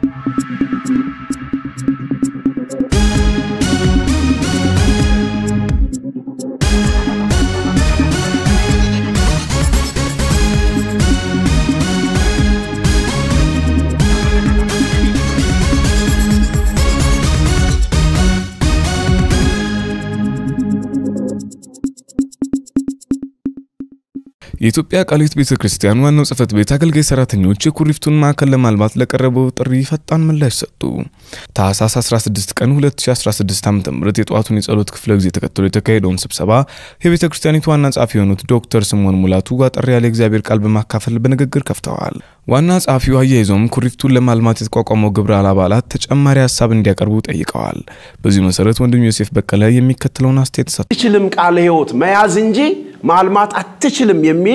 የኢትዮጵያ ቃለ ሕይወት ቤተ ክርስቲያን ዋናው ጽሕፈት ቤት አገልጋይ ሰራተኞች የኩሪፍቱን ማዕከል ለማልማት ለቀረበው ጥሪ ፈጣን ምላሽ ሰጡ። ታህሳስ 16 ቀን 2016 ዓ.ም የጠዋቱን የጸሎት ክፍለ ጊዜ ተከትሎ የተካሄደውን ስብሰባ የቤተ ክርስቲያኒቱ ዋና ጸሐፊ የሆኑት ዶክተር ስምዖን ሙላቱ አጠር ያለ እግዚአብሔር ቃል በማካፈል በንግግር ከፍተዋል። ዋና ጸሐፊው አያይዘውም ኩሪፍቱን ለማልማት የተቋቋመው ግብረ አባላት ተጨማሪ ሀሳብ እንዲያቀርቡ ጠይቀዋል። በዚህ መሰረት ወንድም ዮሴፍ በቀለ የሚከተለውን አስተያየት ሰጥቷል። አትችልም ቃለ ሕይወት መያዝ እንጂ ማልማት አትችልም የሚል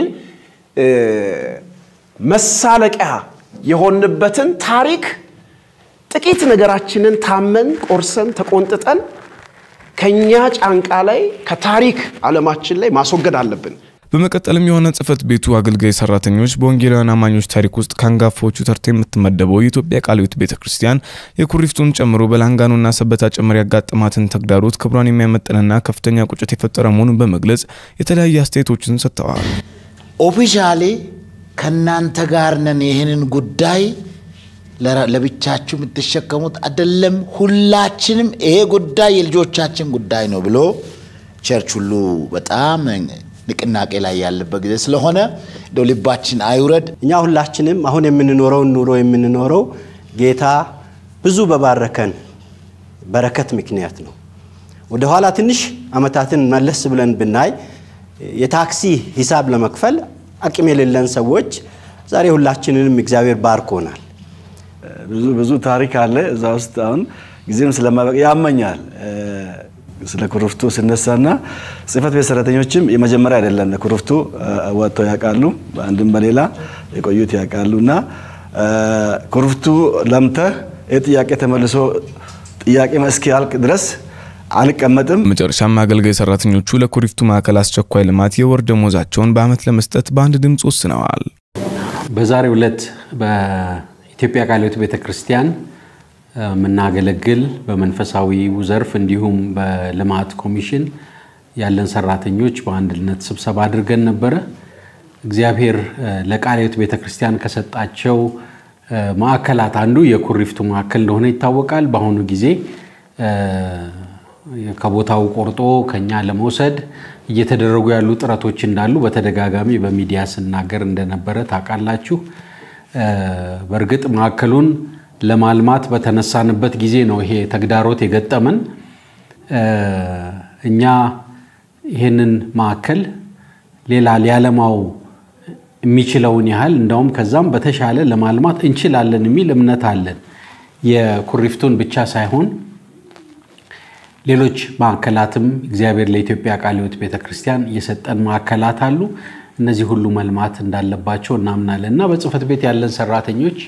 መሳለቂያ የሆንበትን ታሪክ ጥቂት ነገራችንን ታመን ቆርሰን ተቆንጥጠን ከኛ ጫንቃ ላይ ከታሪክ ዓለማችን ላይ ማስወገድ አለብን። በመቀጠልም የሆነ ጽሕፈት ቤቱ አገልጋይ ሰራተኞች በወንጌላውያን አማኞች ታሪክ ውስጥ ከአንጋፋዎቹ ተርታ የምትመደበው የኢትዮጵያ ቃለ ሕይወት ቤተ ክርስቲያን የኩሪፍቱን ጨምሮ በላንጋኖና ሰበታ ጭምር ያጋጠማትን ተግዳሮት ክብሯን የሚያመጥንና ከፍተኛ ቁጭት የፈጠረ መሆኑን በመግለጽ የተለያዩ አስተያየቶችን ሰጥተዋል። ኦፊሻሊ ከእናንተ ጋር ነን፣ ይህንን ጉዳይ ለብቻችሁ የምትሸከሙት አይደለም፣ ሁላችንም ይሄ ጉዳይ የልጆቻችን ጉዳይ ነው ብሎ ቸርች ሁሉ በጣም ንቅናቄ ላይ ያለበት ጊዜ ስለሆነ እንደው ልባችን አይውረድ። እኛ ሁላችንም አሁን የምንኖረውን ኑሮ የምንኖረው ጌታ ብዙ በባረከን በረከት ምክንያት ነው። ወደኋላ ትንሽ ዓመታትን መለስ ብለን ብናይ የታክሲ ሂሳብ ለመክፈል አቅም የሌለን ሰዎች ዛሬ ሁላችንንም እግዚአብሔር ባርኮናል። ብዙ ብዙ ታሪክ አለ እዛ ውስጥ አሁን ጊዜም ስለማበቅ ያመኛል። ስለ ኩሪፍቱ ስነሳና ጽሕፈት ቤት ሰራተኞችም የመጀመሪያ አይደለም ለኩሪፍቱ ወጥተው ያውቃሉ፣ በአንድም በሌላ የቆዩት ያውቃሉ። እና ኩሪፍቱ ለምተህ ይህ ጥያቄ ተመልሶ ጥያቄ እስኪያልቅ ድረስ አንቀመጥም። መጨረሻም አገልጋይ ሰራተኞቹ ለኩሪፍቱ ማዕከል አስቸኳይ ልማት የወር ደሞዛቸውን በዓመት ለመስጠት በአንድ ድምፅ ወስነዋል። በዛሬው ዕለት በኢትዮጵያ ቃለ ሕይወት ቤተ ክርስቲያን የምናገለግል በመንፈሳዊው ዘርፍ እንዲሁም በልማት ኮሚሽን ያለን ሰራተኞች በአንድነት ስብሰባ አድርገን ነበረ። እግዚአብሔር ለቃለ ሕይወት ቤተ ክርስቲያን ከሰጣቸው ማዕከላት አንዱ የኩሪፍቱ ማዕከል እንደሆነ ይታወቃል። በአሁኑ ጊዜ ከቦታው ቆርጦ ከኛ ለመውሰድ እየተደረጉ ያሉ ጥረቶች እንዳሉ በተደጋጋሚ በሚዲያ ስናገር እንደነበረ ታውቃላችሁ። በእርግጥ ማዕከሉን ለማልማት በተነሳንበት ጊዜ ነው ይሄ ተግዳሮት የገጠመን። እኛ ይህንን ማዕከል ሌላ ሊያለማው የሚችለውን ያህል እንደውም ከዛም በተሻለ ለማልማት እንችላለን የሚል እምነት አለን። የኩሪፍቱን ብቻ ሳይሆን ሌሎች ማዕከላትም እግዚአብሔር ለኢትዮጵያ ቃለ ሕይወት ቤተ ክርስቲያን የሰጠን ማዕከላት አሉ። እነዚህ ሁሉ መልማት እንዳለባቸው እናምናለን እና በጽሕፈት ቤት ያለን ሰራተኞች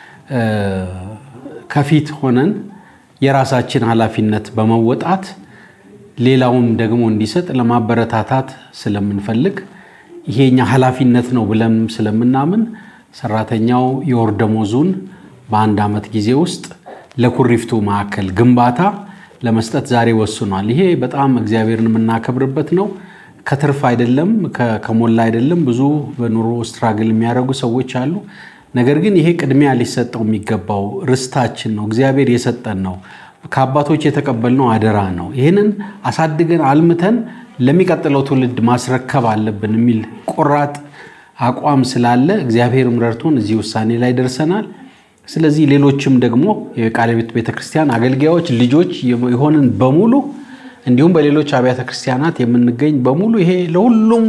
ከፊት ሆነን የራሳችን ኃላፊነት በመወጣት ሌላውም ደግሞ እንዲሰጥ ለማበረታታት ስለምንፈልግ ይሄኛ ኃላፊነት ነው ብለን ስለምናምን ሰራተኛው የወር ደመወዙን በአንድ ዓመት ጊዜ ውስጥ ለኩሪፍቱ ማዕከል ግንባታ ለመስጠት ዛሬ ወስኗል። ይሄ በጣም እግዚአብሔርን የምናከብርበት ነው። ከትርፍ አይደለም፣ ከሞላ አይደለም። ብዙ በኑሮ ስትራግል የሚያደርጉ ሰዎች አሉ። ነገር ግን ይሄ ቅድሚያ ሊሰጠው የሚገባው ርስታችን ነው። እግዚአብሔር የሰጠን ነው። ከአባቶች የተቀበልነው አደራ ነው። ይህንን አሳድገን አልምተን ለሚቀጥለው ትውልድ ማስረከብ አለብን የሚል ቆራጥ አቋም ስላለ እግዚአብሔርም ረድቶን እዚህ ውሳኔ ላይ ደርሰናል። ስለዚህ ሌሎችም ደግሞ የቃለ ሕይወት ቤተክርስቲያን አገልጋዮች ልጆች የሆንን በሙሉ እንዲሁም በሌሎች አብያተ ክርስቲያናት የምንገኝ በሙሉ ይሄ ለሁሉም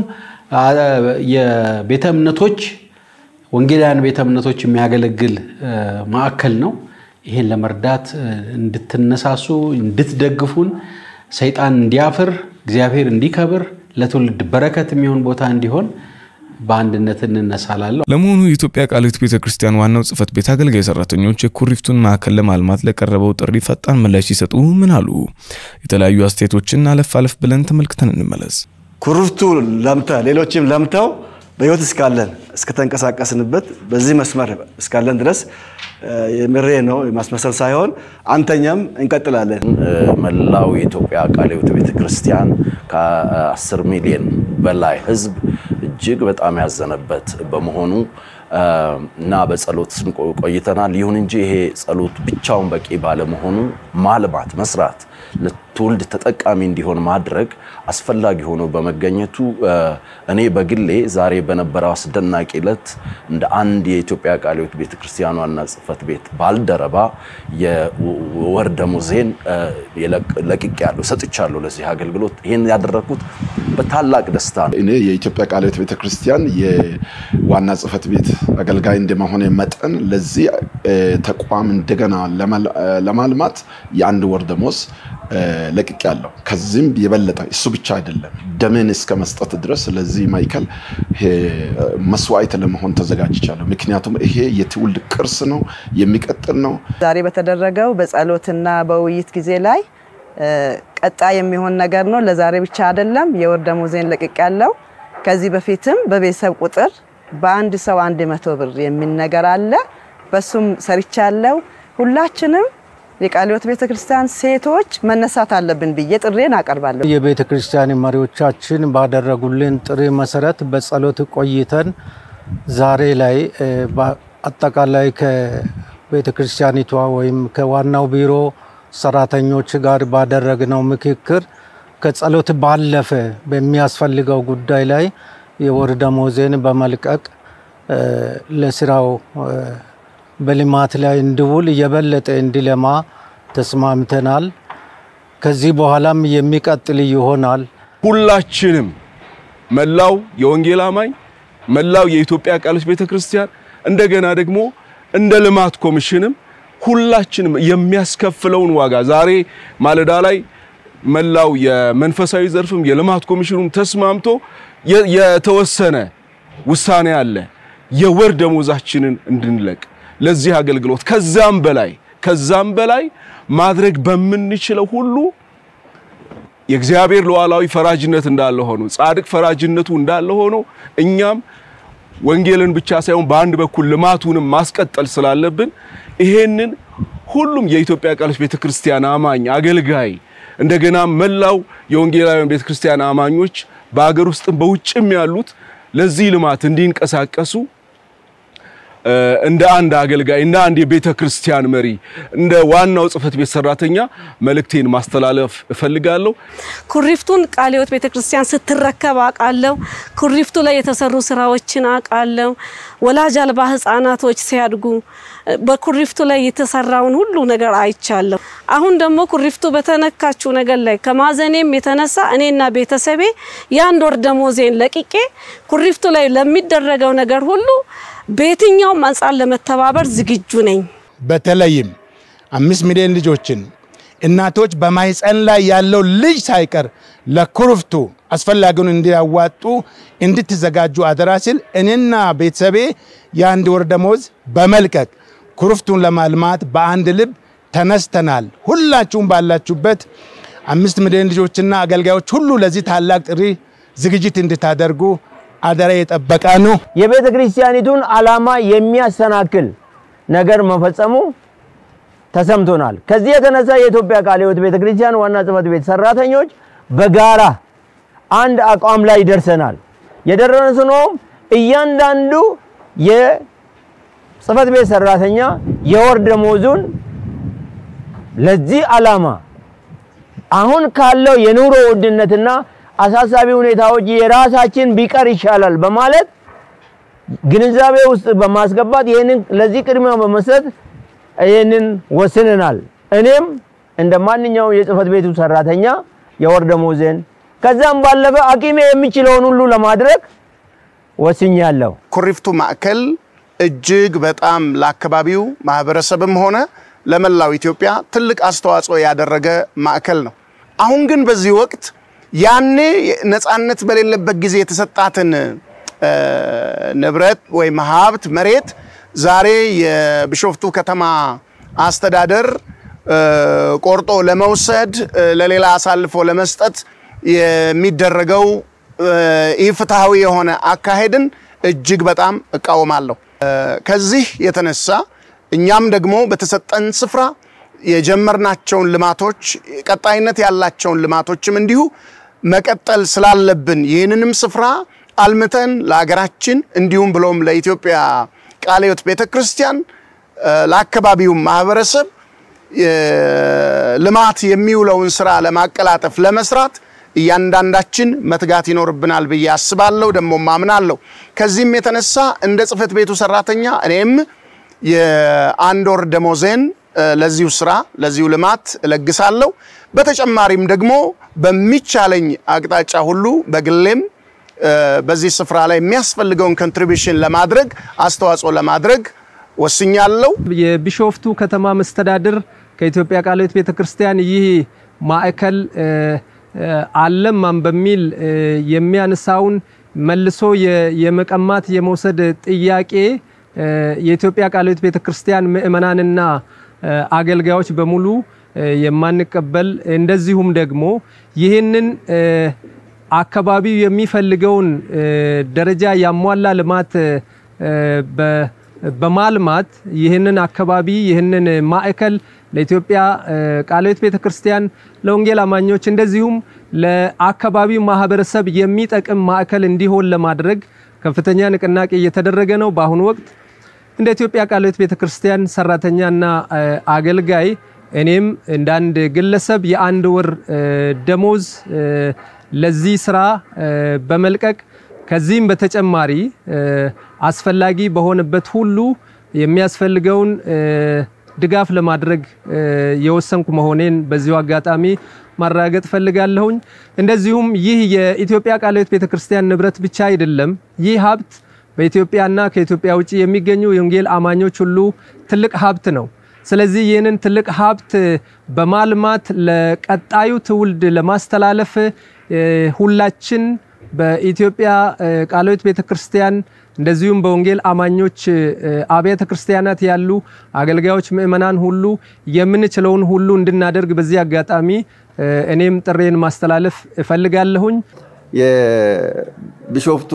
የቤተ እምነቶች ወንጌላውያን ቤተ እምነቶች የሚያገለግል ማዕከል ነው። ይሄን ለመርዳት እንድትነሳሱ እንድትደግፉን፣ ሰይጣን እንዲያፍር፣ እግዚአብሔር እንዲከብር፣ ለትውልድ በረከት የሚሆን ቦታ እንዲሆን በአንድነት እንነሳላለሁ። ለመሆኑ የኢትዮጵያ ቃለ ሕይወት ቤተ ክርስቲያን ዋናው ጽሕፈት ቤት አገልጋይ ሰራተኞች የኩሪፍቱን ማዕከል ለማልማት ለቀረበው ጥሪ ፈጣን ምላሽ ሲሰጡ ምን አሉ? የተለያዩ አስተያየቶችን አለፍ አለፍ ብለን ተመልክተን እንመለስ። ኩሪፍቱ ለምተ ሌሎችም ለምተው በህይወት እስካለን እስከተንቀሳቀስንበት በዚህ መስመር እስካለን ድረስ የምሬ ነው የማስመሰል ሳይሆን አንተኛም እንቀጥላለን። መላው የኢትዮጵያ ቃለ ሕይወት ቤተ ክርስቲያን ከ10 ሚሊዮን በላይ ህዝብ እጅግ በጣም ያዘነበት በመሆኑ እና በጸሎት ቆይተናል። ይሁን እንጂ ይሄ ጸሎት ብቻውን በቂ ባለመሆኑ ማልማት፣ መስራት፣ ለትውልድ ተጠቃሚ እንዲሆን ማድረግ አስፈላጊ ሆኖ በመገኘቱ እኔ በግሌ ዛሬ በነበረው አስደናቂ ዕለት እንደ አንድ የኢትዮጵያ ቃለ ሕይወት ቤተ ክርስቲያን ዋና ጽሕፈት ቤት ባልደረባ የወር ደመወዜን ለቅቄያለሁ፣ ሰጥቻለሁ ለዚህ አገልግሎት። ይህን ያደረግኩት በታላቅ ደስታ ነው። እኔ የኢትዮጵያ ቃለ ሕይወት ቤተክርስቲያን የዋና ጽሕፈት ቤት አገልጋይ እንደመሆነ መጠን ለዚህ ተቋም እንደገና ለማልማት የአንድ ወር ደመወዝ ለቅቄያለሁ። ከዚህም የበለጠ እሱ ብቻ አይደለም፣ ደሜን እስከ መስጠት ድረስ ለዚህ ማዕከል መስዋዕት ለመሆን ተዘጋጅቻለሁ። ምክንያቱም ይሄ የትውልድ ቅርስ ነው፣ የሚቀጥል ነው። ዛሬ በተደረገው በጸሎትና በውይይት ጊዜ ላይ ቀጣይ የሚሆን ነገር ነው። ለዛሬ ብቻ አይደለም። የወር ደመወዜን ለቅቄያለሁ። ከዚህ በፊትም በቤተሰብ ቁጥር በአንድ ሰው አንድ መቶ ብር የሚል ነገር አለ። በሱም ሰርቻለሁ። ሁላችንም የቃለ ሕይወት ቤተ ክርስቲያን ሴቶች መነሳት አለብን ብዬ ጥሬን አቀርባለሁ። የቤተ ክርስቲያን መሪዎቻችን ባደረጉልን ጥሪ መሰረት በጸሎት ቆይተን ዛሬ ላይ አጠቃላይ ከቤተ ክርስቲያኒቷ ወይም ከዋናው ቢሮ ሰራተኞች ጋር ባደረግነው ምክክር ከጸሎት ባለፈ በሚያስፈልገው ጉዳይ ላይ የወር ደመወዜን በመልቀቅ ለስራው በልማት ላይ እንዲውል የበለጠ እንዲለማ ተስማምተናል። ከዚህ በኋላም የሚቀጥል ይሆናል። ሁላችንም መላው የወንጌል አማኝ መላው የኢትዮጵያ ቃለ ሕይወት ቤተክርስቲያን እንደገና ደግሞ እንደ ልማት ኮሚሽንም ሁላችንም የሚያስከፍለውን ዋጋ ዛሬ ማለዳ ላይ መላው የመንፈሳዊ ዘርፍም የልማት ኮሚሽኑም ተስማምቶ የተወሰነ ውሳኔ አለ። የወር ደመወዛችንን እንድንለቅ ለዚህ አገልግሎት ከዛም በላይ ከዛም በላይ ማድረግ በምንችለው ሁሉ የእግዚአብሔር ሉዓላዊ ፈራጅነት እንዳለ ሆኖ ጻድቅ ፈራጅነቱ እንዳለ ሆኖ እኛም ወንጌልን ብቻ ሳይሆን በአንድ በኩል ልማቱንም ማስቀጠል ስላለብን ይሄንን ሁሉም የኢትዮጵያ ቃለ ሕይወት ቤተክርስቲያን አማኝ አገልጋይ እንደገና መላው የወንጌላውያን ቤተክርስቲያን አማኞች በአገር ውስጥም በውጭም ያሉት ለዚህ ልማት እንዲንቀሳቀሱ እንደ አንድ አገልጋይ እንደ አንድ የቤተ ክርስቲያን መሪ እንደ ዋናው ጽሕፈት ቤት ሰራተኛ መልእክቴን ማስተላለፍ እፈልጋለሁ። ኩሪፍቱን ቃለ ሕይወት ቤተ ክርስቲያን ስትረከብ አውቃለሁ። ኩሪፍቱ ላይ የተሰሩ ስራዎችን አውቃለሁ። ወላጅ አልባ ህጻናቶች ሲያድጉ በኩሪፍቱ ላይ የተሰራውን ሁሉ ነገር አይቻለሁ። አሁን ደግሞ ኩሪፍቱ በተነካችው ነገር ላይ ከማዘኔም የተነሳ እኔና ቤተሰቤ የአንድ ወር ደመወዜን ለቅቄ ኩሪፍቱ ላይ ለሚደረገው ነገር ሁሉ በየትኛውም አንጻር ለመተባበር ዝግጁ ነኝ። በተለይም አምስት ሚሊዮን ልጆችን እናቶች በማህፀን ላይ ያለው ልጅ ሳይቀር ለኩርፍቱ አስፈላጊውን እንዲያዋጡ እንድትዘጋጁ አደራ ሲል እኔና ቤተሰቤ የአንድ ወር ደመወዝ በመልቀቅ ኩርፍቱን ለማልማት በአንድ ልብ ተነስተናል። ሁላችሁም ባላችሁበት አምስት ሚሊዮን ልጆችና አገልጋዮች ሁሉ ለዚህ ታላቅ ጥሪ ዝግጅት እንድታደርጉ አደራ የጠበቀ ነው። የቤተ ክርስቲያኒቱን ዓላማ የሚያሰናክል ነገር መፈጸሙ ተሰምቶናል። ከዚህ የተነሳ የኢትዮጵያ ቃለ ሕይወት ቤተ ክርስቲያን ዋና ጽሕፈት ቤት ሰራተኞች በጋራ አንድ አቋም ላይ ደርሰናል። የደረስነውም እያንዳንዱ የጽሕፈት ቤት ሰራተኛ የወር ደመወዙን ለዚህ ዓላማ አሁን ካለው የኑሮ ውድነትና አሳሳቢ ሁኔታዎች የራሳችን ቢቀር ይሻላል በማለት ግንዛቤ ውስጥ በማስገባት ይህንን ለዚህ ቅድሚያ በመስጠት ይህንን ወስነናል። እኔም እንደ ማንኛውም የጽሕፈት ቤቱ ሰራተኛ የወር ደመወዜን ከዛም ባለፈ አቅሜ የሚችለውን ሁሉ ለማድረግ ወስኛለሁ። ኩሪፍቱ ማዕከል እጅግ በጣም ለአካባቢው ማህበረሰብም ሆነ ለመላው ኢትዮጵያ ትልቅ አስተዋጽኦ ያደረገ ማዕከል ነው። አሁን ግን በዚህ ወቅት ያኔ ነፃነት በሌለበት ጊዜ የተሰጣትን ንብረት ወይም ሀብት መሬት ዛሬ የቢሾፍቱ ከተማ አስተዳደር ቆርጦ ለመውሰድ ለሌላ አሳልፎ ለመስጠት የሚደረገው ኢፍትሐዊ የሆነ አካሄድን እጅግ በጣም እቃወማለሁ። ከዚህ የተነሳ እኛም ደግሞ በተሰጠን ስፍራ የጀመርናቸውን ልማቶች ቀጣይነት ያላቸውን ልማቶችም እንዲሁ መቀጠል ስላለብን ይህንንም ስፍራ አልምተን ለሀገራችን እንዲሁም ብሎም ለኢትዮጵያ ቃለ ሕይወት ቤተ ክርስቲያን ለአካባቢው ማህበረሰብ ልማት የሚውለውን ስራ ለማቀላጠፍ ለመስራት እያንዳንዳችን መትጋት ይኖርብናል ብዬ አስባለሁ፣ ደግሞ ማምናለሁ። ከዚህም የተነሳ እንደ ጽህፈት ቤቱ ሰራተኛ እኔም የአንድ ወር ደሞዜን ለዚሁ ስራ ለዚሁ ልማት እለግሳለሁ። በተጨማሪም ደግሞ በሚቻለኝ አቅጣጫ ሁሉ በግሌም በዚህ ስፍራ ላይ የሚያስፈልገውን ኮንትሪቢሽን ለማድረግ አስተዋጽኦ ለማድረግ ወስኛለሁ። የቢሾፍቱ ከተማ መስተዳድር ከኢትዮጵያ ቃለ ሕይወት ቤተክርስቲያን ይህ ማዕከል አለማም በሚል የሚያነሳውን መልሶ የመቀማት የመውሰድ ጥያቄ የኢትዮጵያ ቃለ ሕይወት ቤተክርስቲያን ምእመናንና አገልጋዮች በሙሉ የማንቀበል እንደዚሁም ደግሞ ይህንን አካባቢው የሚፈልገውን ደረጃ ያሟላ ልማት በማልማት ይህንን አካባቢ ይህንን ማዕከል ለኢትዮጵያ ቃለ ሕይወት ቤተክርስቲያን ለወንጌል አማኞች እንደዚሁም ለአካባቢው ማህበረሰብ የሚጠቅም ማዕከል እንዲሆን ለማድረግ ከፍተኛ ንቅናቄ እየተደረገ ነው። በአሁኑ ወቅት እንደ ኢትዮጵያ ቃለ ሕይወት ቤተክርስቲያን ሰራተኛና አገልጋይ እኔም እንደ አንድ ግለሰብ የአንድ ወር ደሞዝ ለዚህ ስራ በመልቀቅ ከዚህም በተጨማሪ አስፈላጊ በሆነበት ሁሉ የሚያስፈልገውን ድጋፍ ለማድረግ የወሰንኩ መሆኔን በዚሁ አጋጣሚ ማረጋገጥ ፈልጋለሁኝ። እንደዚሁም ይህ የኢትዮጵያ ቃለ ሕይወት ቤተክርስቲያን ንብረት ብቻ አይደለም። ይህ ሀብት በኢትዮጵያና ከኢትዮጵያ ውጭ የሚገኙ የወንጌል አማኞች ሁሉ ትልቅ ሀብት ነው። ስለዚህ ይህንን ትልቅ ሀብት በማልማት ለቀጣዩ ትውልድ ለማስተላለፍ ሁላችን በኢትዮጵያ ቃለ ሕይወት ቤተክርስቲያን እንደዚሁም በወንጌል አማኞች አብያተ ክርስቲያናት ያሉ አገልጋዮች፣ ምእመናን ሁሉ የምንችለውን ሁሉ እንድናደርግ በዚህ አጋጣሚ እኔም ጥሬን ማስተላለፍ እፈልጋለሁኝ። የቢሾፍቱ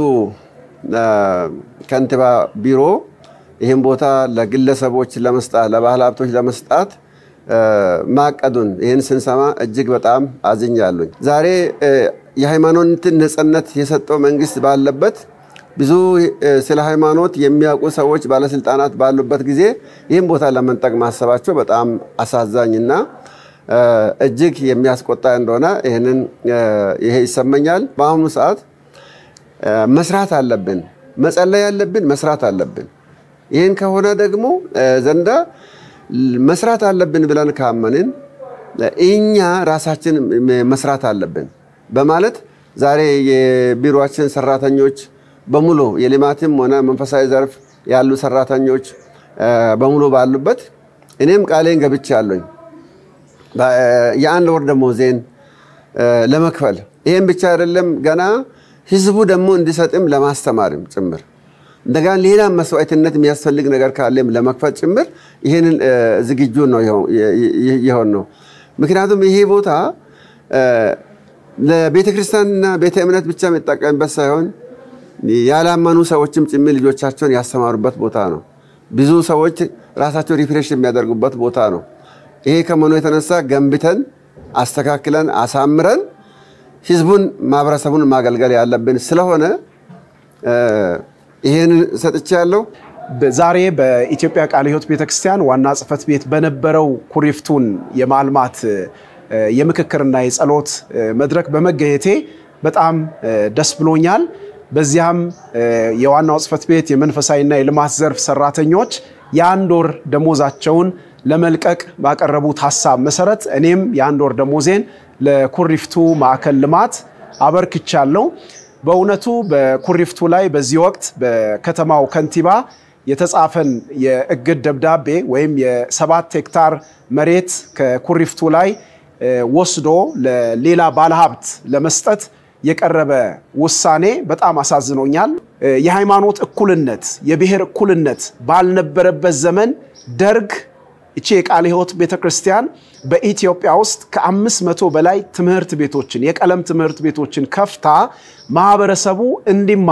ከንቲባ ቢሮ ይህን ቦታ ለግለሰቦች ለመስጣት ለባህል ሀብቶች ለመስጣት ማቀዱን ይህን ስንሰማ እጅግ በጣም አዝኛለሁኝ። ዛሬ የሃይማኖትን ነጻነት የሰጠው መንግስት ባለበት ብዙ ስለ ሃይማኖት የሚያውቁ ሰዎች ባለስልጣናት ባሉበት ጊዜ ይህን ቦታ ለመንጠቅ ማሰባቸው በጣም አሳዛኝና እጅግ የሚያስቆጣ እንደሆነ ይህንን ይሄ ይሰማኛል። በአሁኑ ሰዓት መስራት አለብን፣ መጸለይ አለብን፣ መስራት አለብን። ይህን ከሆነ ደግሞ ዘንዳ መስራት አለብን ብለን ካመንን እኛ ራሳችን መስራት አለብን በማለት ዛሬ የቢሮችን ሰራተኞች በሙሉ የልማትም ሆነ መንፈሳዊ ዘርፍ ያሉ ሰራተኞች በሙሉ ባሉበት እኔም ቃሌን ገብቻለሁኝ የአንድ ወር ደሞዜን ለመክፈል ይህም ብቻ አይደለም ገና ህዝቡ ደግሞ እንዲሰጥም ለማስተማርም ጭምር እንደገና ሌላ መስዋዕትነት የሚያስፈልግ ነገር ካለም ለመክፈል ጭምር ይህንን ዝግጁ ነው የሆን ነው። ምክንያቱም ይሄ ቦታ ለቤተ ክርስቲያንና ቤተ እምነት ብቻ የሚጠቀምበት ሳይሆን ያላመኑ ሰዎችም ጭምር ልጆቻቸውን ያስተማሩበት ቦታ ነው። ብዙ ሰዎች ራሳቸው ሪፍሬሽ የሚያደርጉበት ቦታ ነው። ይሄ ከመሆኑ የተነሳ ገንብተን አስተካክለን አሳምረን ህዝቡን ማህበረሰቡን ማገልገል ያለብን ስለሆነ ይህን ሰጥቼ ያለው ዛሬ በኢትዮጵያ ቃለ ሕይወት ቤተክርስቲያን ዋና ጽሕፈት ቤት በነበረው ኩሪፍቱን የማልማት የምክክርና የጸሎት መድረክ በመገኘቴ በጣም ደስ ብሎኛል። በዚያም የዋናው ጽሕፈት ቤት የመንፈሳዊና የልማት ዘርፍ ሰራተኞች የአንድ ወር ደሞዛቸውን ለመልቀቅ ባቀረቡት ሀሳብ መሰረት እኔም የአንድ ወር ደሞዜን ለኩሪፍቱ ማዕከል ልማት አበርክቻለሁ። በእውነቱ በኩሪፍቱ ላይ በዚህ ወቅት በከተማው ከንቲባ የተጻፈን የእግድ ደብዳቤ ወይም የሰባት ሄክታር መሬት ከኩሪፍቱ ላይ ወስዶ ለሌላ ባለሀብት ለመስጠት የቀረበ ውሳኔ በጣም አሳዝኖኛል። የሃይማኖት እኩልነት፣ የብሔር እኩልነት ባልነበረበት ዘመን ደርግ እቺ የቃለ ሕይወት ቤተክርስቲያን በኢትዮጵያ ውስጥ ከአምስት መቶ በላይ ትምህርት ቤቶችን የቀለም ትምህርት ቤቶችን ከፍታ ማህበረሰቡ እንዲማር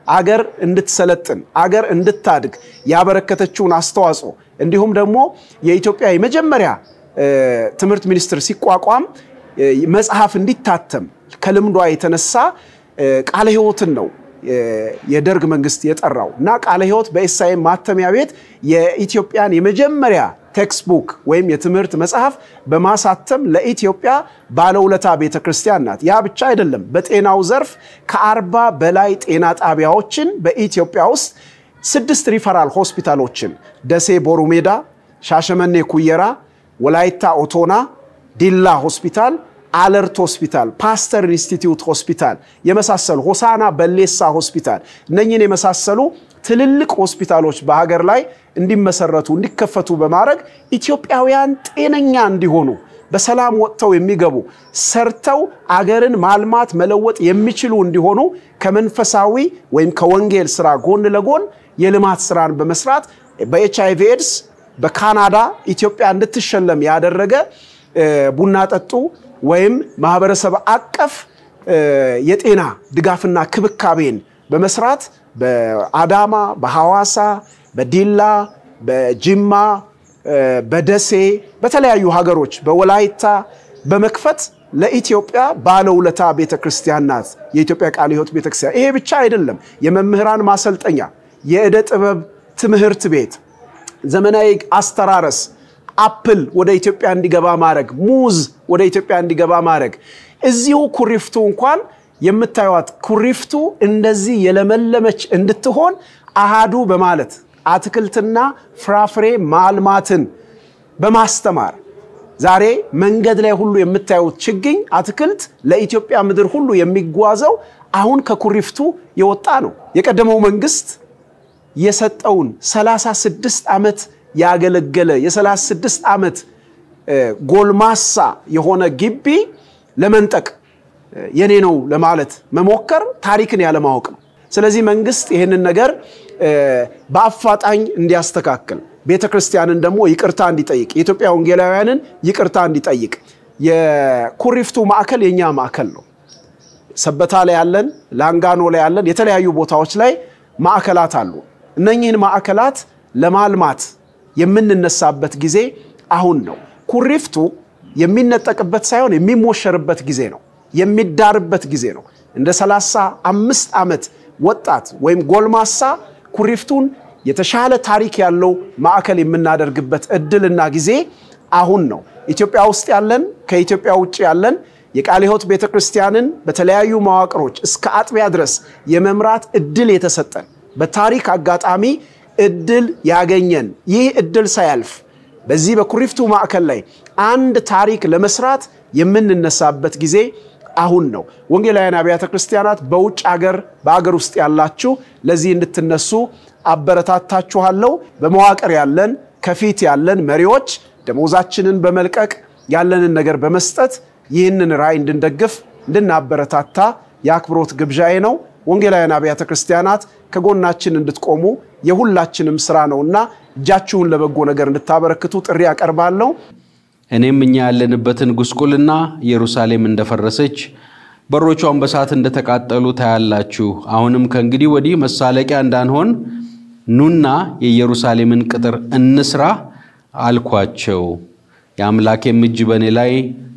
አገር እንድትሰለጥን አገር እንድታድግ ያበረከተችውን አስተዋጽኦ እንዲሁም ደግሞ የኢትዮጵያ የመጀመሪያ ትምህርት ሚኒስቴር ሲቋቋም መጽሐፍ እንዲታተም ከልምዷ የተነሳ ቃለ ሕይወትን ነው የደርግ መንግስት የጠራው እና ቃለ ሕይወት በኤስአይኤም ማተሚያ ቤት የኢትዮጵያን የመጀመሪያ ቴክስቡክ ወይም የትምህርት መጽሐፍ በማሳተም ለኢትዮጵያ ባለውለታ ቤተ ክርስቲያን ናት። ያ ብቻ አይደለም። በጤናው ዘርፍ ከአርባ በላይ ጤና ጣቢያዎችን በኢትዮጵያ ውስጥ ስድስት ሪፈራል ሆስፒታሎችን ደሴ ቦሩ ሜዳ፣ ሻሸመኔ ኩየራ፣ ወላይታ ኦቶና፣ ዲላ ሆስፒታል አለርት ሆስፒታል፣ ፓስተር ኢንስቲትዩት ሆስፒታል የመሳሰሉ ሆሳና በሌሳ ሆስፒታል እነኝን የመሳሰሉ ትልልቅ ሆስፒታሎች በሀገር ላይ እንዲመሰረቱ እንዲከፈቱ በማድረግ ኢትዮጵያውያን ጤነኛ እንዲሆኑ በሰላም ወጥተው የሚገቡ ሰርተው አገርን ማልማት መለወጥ የሚችሉ እንዲሆኑ ከመንፈሳዊ ወይም ከወንጌል ስራ ጎን ለጎን የልማት ስራን በመስራት በኤች አይቪ ኤድስ በካናዳ ኢትዮጵያ እንድትሸለም ያደረገ ቡና ጠጡ ወይም ማህበረሰብ አቀፍ የጤና ድጋፍና ክብካቤን በመስራት በአዳማ፣ በሐዋሳ፣ በዲላ፣ በጅማ፣ በደሴ በተለያዩ ሀገሮች በወላይታ በመክፈት ለኢትዮጵያ ባለውለታ ቤተ ክርስቲያን ናት የኢትዮጵያ ቃለ ሕይወት ቤተ ክርስቲያን። ይሄ ብቻ አይደለም። የመምህራን ማሰልጠኛ፣ የዕደ ጥበብ ትምህርት ቤት፣ ዘመናዊ አስተራረስ አፕል ወደ ኢትዮጵያ እንዲገባ ማድረግ፣ ሙዝ ወደ ኢትዮጵያ እንዲገባ ማድረግ። እዚሁ ኩሪፍቱ እንኳን የምታዩት ኩሪፍቱ እንደዚህ የለመለመች እንድትሆን አሃዱ በማለት አትክልትና ፍራፍሬ ማልማትን በማስተማር ዛሬ መንገድ ላይ ሁሉ የምታዩት ችግኝ አትክልት ለኢትዮጵያ ምድር ሁሉ የሚጓዘው አሁን ከኩሪፍቱ የወጣ ነው። የቀደመው መንግስት የሰጠውን 36 ዓመት ያገለገለ የ36 ዓመት ጎልማሳ የሆነ ግቢ ለመንጠቅ የኔ ነው ለማለት መሞከር ታሪክን ያለማወቅ ነው። ስለዚህ መንግስት ይህንን ነገር በአፋጣኝ እንዲያስተካክል፣ ቤተ ክርስቲያንን ደግሞ ይቅርታ እንዲጠይቅ፣ የኢትዮጵያ ወንጌላውያንን ይቅርታ እንዲጠይቅ። የኩሪፍቱ ማዕከል የኛ ማዕከል ነው። ሰበታ ላይ ያለን፣ ላንጋኖ ላይ ያለን፣ የተለያዩ ቦታዎች ላይ ማዕከላት አሉ። እነኚህን ማዕከላት ለማልማት የምንነሳበት ጊዜ አሁን ነው። ኩሪፍቱ የሚነጠቅበት ሳይሆን የሚሞሸርበት ጊዜ ነው። የሚዳርበት ጊዜ ነው። እንደ ሰላሳ አምስት ዓመት ወጣት ወይም ጎልማሳ ኩሪፍቱን የተሻለ ታሪክ ያለው ማዕከል የምናደርግበት እድልና ጊዜ አሁን ነው። ኢትዮጵያ ውስጥ ያለን ከኢትዮጵያ ውጭ ያለን የቃለ ሕይወት ቤተ ክርስቲያንን በተለያዩ መዋቅሮች እስከ አጥቢያ ድረስ የመምራት እድል የተሰጠን በታሪክ አጋጣሚ እድል ያገኘን ይህ እድል ሳያልፍ በዚህ በኩሪፍቱ ማዕከል ላይ አንድ ታሪክ ለመስራት የምንነሳበት ጊዜ አሁን ነው። ወንጌላውያን አብያተ ክርስቲያናት በውጭ ሀገር፣ በሀገር ውስጥ ያላችሁ ለዚህ እንድትነሱ አበረታታችኋለሁ። በመዋቅር ያለን ከፊት ያለን መሪዎች ደሞዛችንን በመልቀቅ ያለንን ነገር በመስጠት ይህንን ራዕይ እንድንደግፍ እንድናበረታታ የአክብሮት ግብዣዬ ነው። ወንጌላውያን አብያተ ክርስቲያናት ከጎናችን እንድትቆሙ የሁላችንም ስራ ነውና እጃችሁን ለበጎ ነገር እንድታበረክቱ ጥሪ ያቀርባለሁ። እኔም እኛ ያለንበትን ጉስቁልና ኢየሩሳሌም እንደፈረሰች በሮቿን በእሳት እንደተቃጠሉ ታያላችሁ። አሁንም ከእንግዲህ ወዲህ መሳለቂያ እንዳንሆን ኑና የኢየሩሳሌምን ቅጥር እንስራ አልኳቸው። የአምላኬም እጅ በእኔ ላይ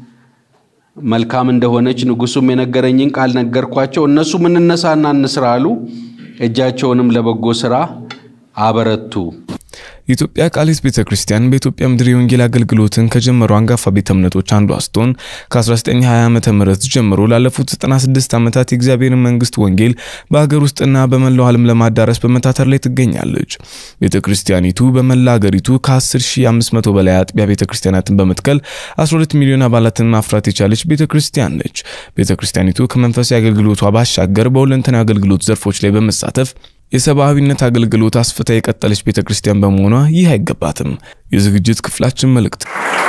መልካም እንደሆነች ንጉሱም የነገረኝን ቃል ነገርኳቸው። እነሱም እንነሳና እንስራ አሉ። እጃቸውንም ለበጎ ስራ አበረቱ። የኢትዮጵያ ቃለ ሕይወት ቤተ ክርስቲያን በኢትዮጵያ ምድር የወንጌል አገልግሎትን ከጀመሩ አንጋፋ ቤተ እምነቶች አንዷ ስትሆን ከ1920 ዓ ም ጀምሮ ላለፉት 96 ዓመታት የእግዚአብሔርን መንግስት ወንጌል በሀገር ውስጥና በመላው ዓለም ለማዳረስ በመታተር ላይ ትገኛለች። ቤተ ክርስቲያኒቱ በመላ ሀገሪቱ ከ10500 በላይ አጥቢያ ቤተ ክርስቲያናትን በመትከል 12 ሚሊዮን አባላትን ማፍራት የቻለች ቤተ ክርስቲያን ነች። ቤተ ክርስቲያኒቱ ከመንፈሳዊ አገልግሎቷ ባሻገር በሁለንተናዊ አገልግሎት ዘርፎች ላይ በመሳተፍ የሰብአዊነት አገልግሎት አስፍታ የቀጠለች ቤተ ክርስቲያን በመሆኗ ይህ አይገባትም። የዝግጅት ክፍላችን መልእክት